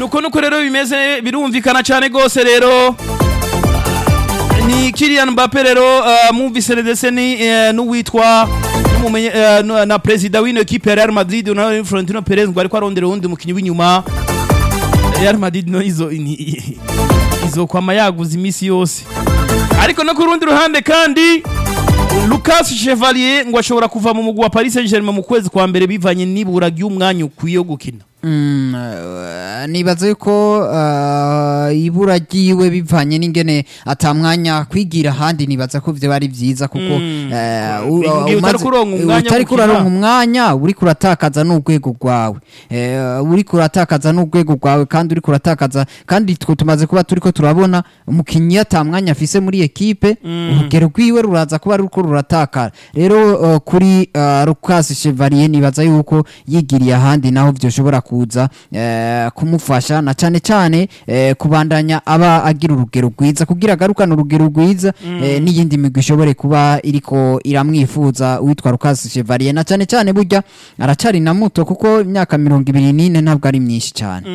nuko nuko rero bimeze birumvikana cyane rwose rero ni Kylian Mbappe rero uh, mwumvise ndetse ni uh, n'uwitwa n'umumenye uh, na- na perezida w'ino equipe ya Real Madrid na Florentino Perez ngo ariko arondera uwundi mukinyi w'inyuma Real Madrid no izo ni- izokwama yaguze imisi yose ariko no ku rundi ruhande kandi Lucas Chevalier ngo ashobora kuva mu mugwi wa Paris Saint-Germain mu kwezi kwa mbere bivanye n'ibura ry'umwanya ukwiye wo gukina Mm, eh, nibaza yuko eh, ibura ryiwe bivanye n'ingene atamwanya kwigira ahandi nibaza ko vyo ari vyiza kuko eh, u- Igihe umaze- utariko uronka umwanya wo utariko gukina. uraronka umwanya uriko uratakaza n'urwego rwawe Eh, uriko uratakaza n'urwego rwawe kandi uriko uratakaza kandi twe tumaze kuba turiko turabona umukinyi atamwanya afise muri ekipe urugero rwiwe ruraza kuba ruko ruratakara rero eh, kuri eh, Lucas Chevalier nibaza yuko yigiriye ahandi naho vyoshobora kuza eh, kumufasha na cane cane eh, kubandanya aba agira urugero rwiza kugira agarukane urugero rwiza eh, n'iyindi migwi ishobore kuba iriko iramwifuza witwa Lucas Chevalier na cane cane burya aracari na muto kuko imyaka mirongo ibiri n'ine ntabwo ari myinshi cane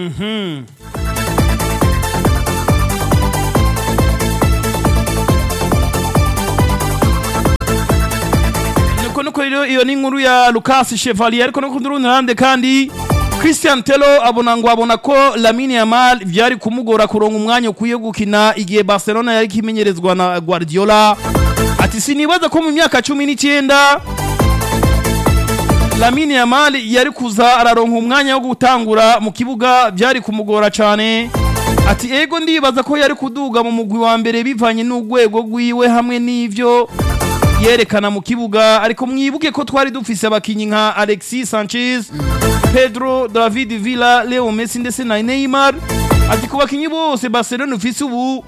nuko nuko rero iyo ni inkuru ya Lucas Chevalier ariko no ku rundi ruhande kandi Christian Tello abona ngo abona ko Lamine Yamal vyari kumugora kuronka umwanya ukwiye gukina igihe Barcelona yari kimenyerezwa na Guardiola ati sinibaza ko mu myaka cumi n'icyenda Lamine Yamal yari kuza araronka umwanya wo gutangura mu kibuga byari kumugora cyane ati ego ndibaza ko yari kuduga mu mugwi wa mbere bivanye n'urwego rwiwe hamwe n'ivyo yerekana mu kibuga ariko mwibuke ko twari dufise abakinyi nka Alexis Sanchez Pedro David Villa Leo Messi ndetse na Neymar ati ku bakinyi bose Barcelona ufise ubu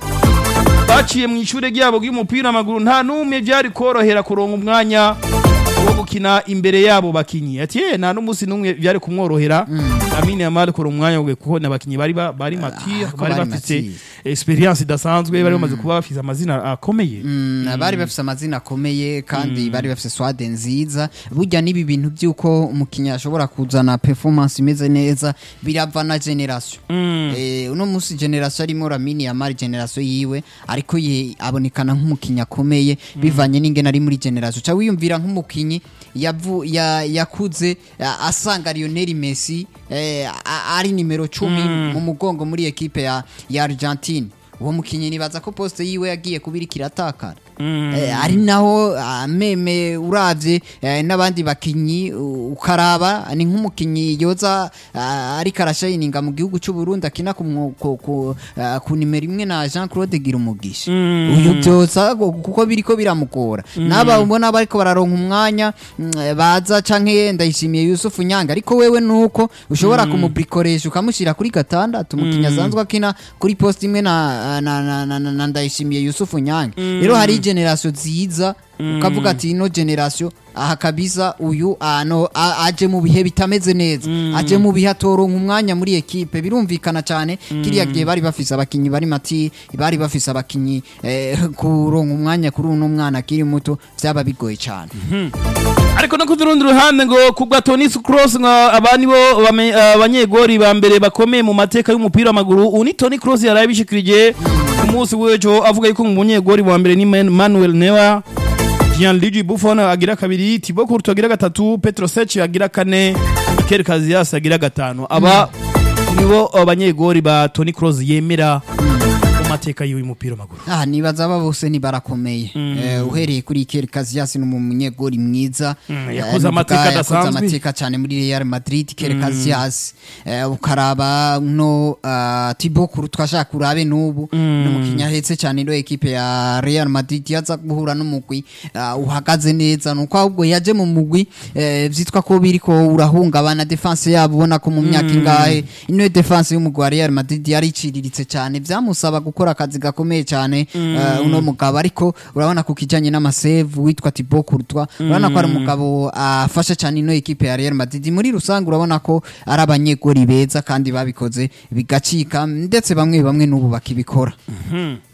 baciye mu ishure ryabo ry'umupira w'amaguru nta n'umwe byari korohera kuronka umwanya wo gukina imbere yabo bakinyi ati ye nta n'umunsi n'umwe byari kumworohera Lamine Yamal kuronka umwanya wo kuko n'abakinyi bari ba- bari mature ko bari bari bafite mature. experience idasanzwe bari bamaze kuba bafise amazina akomeye Mm, bari bafise amazina akomeye kandi bari bafise swade nziza burya n'ibi bintu by'uko umukinnyi ashobora kuzana performance imeze neza birava na generation eh, uno munsi generation arimo Lamine Yamal generation yiwe ariko ye abonekana nk'umukinnyi akomeye bivanye n'ingene ari muri generation ca wiyumvira nk'umukinnyi yavu ya, yakuze a- asanga Lionel Messi eh, a- ari nimero 10 mu mugongo muri ekipe ya, ya Argentine uwo mukinnyi nibaza ko poste yiwe yagiye kubira kiratakara eh, ari naho ah, meme uravye eh, n'abandi bakinyi u- ukaraba ni nk'umukinyi yoza ah, ariko arashayininga mu gihugu cy'u Burundi akina ku, mwo- ku, ku, ah, ku nimero imwe na Jean Claude Girumugisha uyu byoza go- kuko biriko biramugora naba ubona bariko bararonka umwanya mm, eh, baza canke ndayishimiye Yusufu Nyanga ariko wewe nuko ushobora kumubrikoresha ukamushira kuri gatandatu umukinnyi asanzwe akina kuri poste imwe na, na, na, na, na, na ndayishimiye Yusufu Nyanga rero hari generation ziza ukavuga ati ino generation aha kabisa uyu ano a- aje mu bihe bitameze neza aje mu bihe atoronka umwanya muri ekipe birumvikana cyane kiriya gihe bari bafise abakinyi bari mati bari bafise abakinyi eh, kuronka umwanya kuri uno mwana akiri muto vyaba bigoye cyane ariko no ku rundi ruhande ngo ku bwa Toni Kroos ngo aba nibo bame- abanyegori ba mbere bakomeye mu mateka y'umupira w'amaguru ubu ni Toni Kroos yaraye abishikirije ku munsi w'ejo avuga yuko umunyegori wa mbere ni Man- Manuel Neuer Gianluigi Buffon agira kabiri Thibaut Courtois agira gatatu Petro Cech agira kane Iker Casillas agira gatanu aba nibo abanyegori ba Toni Kroos yemera mu mateka y'uyu mupira w'amaguru Ah, nibaza aba bose ni barakomeye eh, uhereye kuri Iker Casillas ni umunyegori mwiza Mm, Eh, yakoze nuvuga amateka yakoze adasanzwe. amateka cyane muri Real Madrid Iker Casillas eh, ukaraba no uh, Thibaut Courtois ashaka urabe n'ubu ni umukinnyi ahetse cyane ino ekipe ya Real Madrid yaza guhura n'umugwi uh, uhagaze neza nuko ahubwo yaje mu mugwi eh, vyitwa ko biriko urahungabana defense yabo ubona ko mu myaka ingahe ino defense y'umugwi wa Real Madrid yari iciriritse cyane vyamusaba gukora akazi gakomeye cyane eh, uno mugabo ariko urabona ku kijanye n'amasave witwa Thibaut Courtois urabona ko ari umugabo afasha cyane ino ekipe ya Real Madrid muri rusange urabona ko ari abanyegori beza kandi babikoze bigacika ndetse bamwe bamwe n'ubu bakibikora